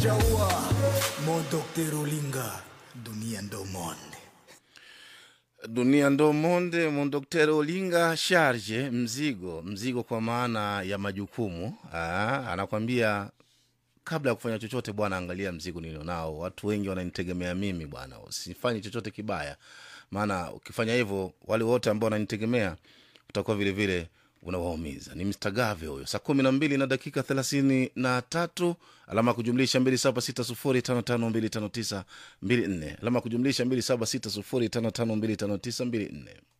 Jaua, mon docteur Olinga, dunia ndo monde. dunia ndo monde mondokter olinga sharje mzigo mzigo kwa maana ya majukumu Aa, anakwambia kabla ya kufanya chochote bwana angalia mzigo nilionao watu wengi wananitegemea mimi bwana usifanye chochote kibaya maana ukifanya hivyo wale wote ambao wananitegemea utakuwa vile vile unawaumiza ni Mr. gave huyo saa kumi na mbili na dakika thelathini na tatu alama ya kujumlisha mbili saba sita sufuri tano tano mbili tano tisa mbili nne alama ya kujumlisha mbili saba sita sufuri tano tano mbili tano tisa mbili nne